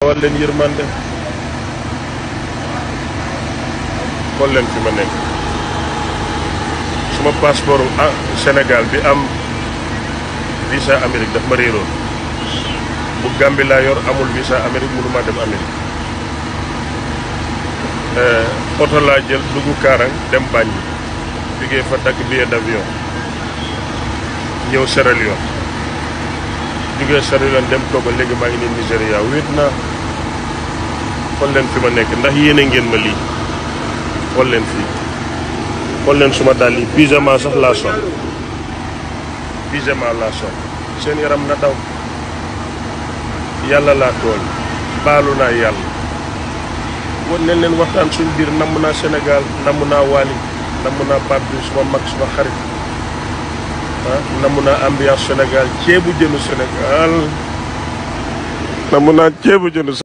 dawal leen yërmande xool leen fi ma nekk suma passeport ah Sénégal bi am visa Amérique daf ma réeroon bu Gambie laa yor amul visa Amérique mënuma dem Amérique oto laa jël dugg Kaarang dem Banjul jógee fa dakk billet d'avion ñëw Sierra Leone jógee Sierra Leone dem Togo léegi maa ngi nii Nigéria wéet naa xool leen fi ma nekk ndax yéene ngeen ma lii xool leen fii xool leen suma dàll yi pyjama sax laa sol pyjama laa sol seen yaram na daw yàlla laa tooñ baalu naa yàlla wan leen leen waxtaan suñ biir namm naa Sénégal namm naa Wally namm naa Pape Diouf suma mag suma xarit ah namm naa ambiance Sénégal ceebu jënu Sénégal namm naa ceebu jënu